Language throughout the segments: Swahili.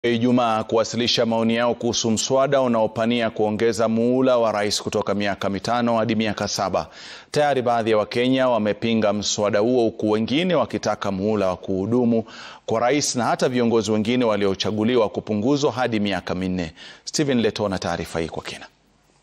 Ijumaa kuwasilisha maoni yao kuhusu mswada unaopania kuongeza muhula wa rais kutoka miaka mitano hadi miaka saba. Tayari baadhi ya Wakenya wamepinga mswada huo huku wengine wakitaka muhula wa kuhudumu kwa rais na hata viongozi wengine waliochaguliwa kupunguzwa hadi miaka minne. Stephen Leto na taarifa hii kwa kina.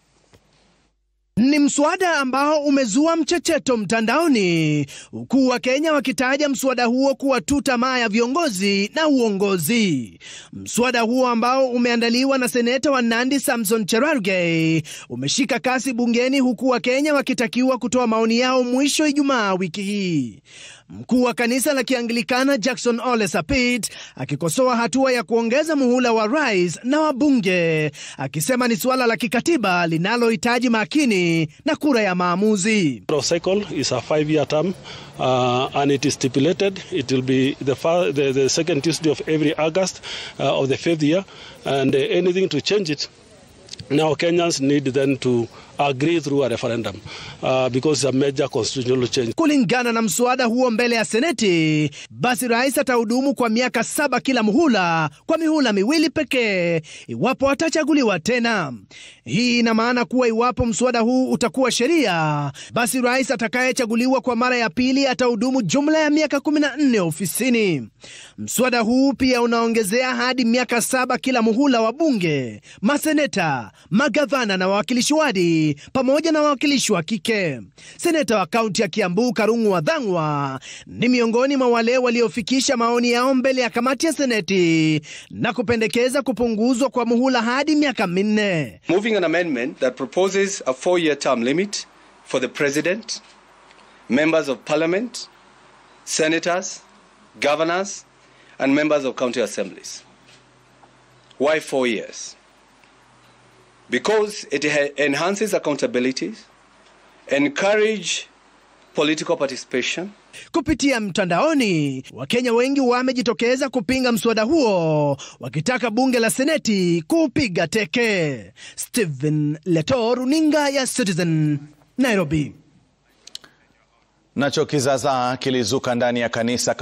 Ni mswada ambao umezua mchecheto mtandaoni, huku Wakenya wakitaja mswada huo kuwa tu tamaa ya viongozi na uongozi. Mswada huo ambao umeandaliwa na seneta wa Nandi Samson Cherargei umeshika kasi bungeni, huku Wakenya wakitakiwa kutoa maoni yao mwisho Ijumaa wiki hii. Mkuu wa kanisa la Kianglikana Jackson Ole Sapit akikosoa hatua ya kuongeza muhula wa rais na wabunge, akisema ni suala la kikatiba linalohitaji makini na kura ya maamuzi. cycle is a five year term uh, and it is stipulated it will be the, far, the, the second Tuesday of every August uh, of the fifth year and uh, anything to change it now Kenyans need then to agree through a referendum uh, because it's a major constitutional change. Kulingana na mswada huo mbele ya Seneti, basi rais atahudumu kwa miaka saba kila muhula kwa mihula miwili pekee iwapo atachaguliwa tena. Hii ina maana kuwa iwapo mswada huu utakuwa sheria, basi rais atakayechaguliwa kwa mara ya pili atahudumu jumla ya miaka 14 ofisini. Mswada huu pia unaongezea hadi miaka saba kila muhula wa bunge, maseneta, magavana na wawakilishi wadi pamoja na wawakilishi wa kike. Seneta wa kaunti ya Kiambu Karungu Wathang'wa ni miongoni mwa wale waliofikisha maoni yao mbele ya kamati ya Seneti na kupendekeza kupunguzwa kwa muhula hadi miaka minne. Moving an amendment that proposes a four-year term limit for the president, members of parliament, senators, governors, and members of county assemblies. Why four years? Because it enhances accountability, encourage political participation. Kupitia mtandaoni, Wakenya wengi wamejitokeza kupinga mswada huo, wakitaka bunge la seneti kuupiga teke. Stephen Leto, runinga ya Citizen, Nairobi. Nacho kizaazaa kilizuka ndani ya kanisa